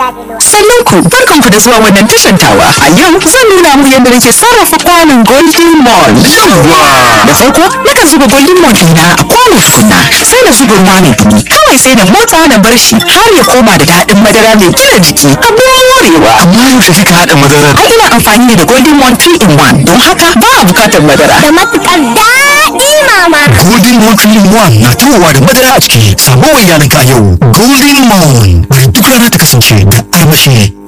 Sannan ku barkanku da zuwa wannan tashan tawa. A yau zan nuna muku yadda nake sarrafa kwanon Golden Mall. Da farko nakan zuba Golden Mall ɗina a kwano tukunna sai na zuba ruwa mai dumi. Kawai sai na motsa na bar shi har ya koma da daɗin madara mai gina jiki. Abin morewa. Amma yaushe kika haɗa madarar? Ai ina amfani ne da Golden Mall 3 in 1 don haka ba a bukatar madara. da matukar daɗi mama. Golden Moon Cream One na tawowa da madara a ciki. Samu wa iyalinka a yau. Golden Moon. Bari duk rana ta kasance da armashi.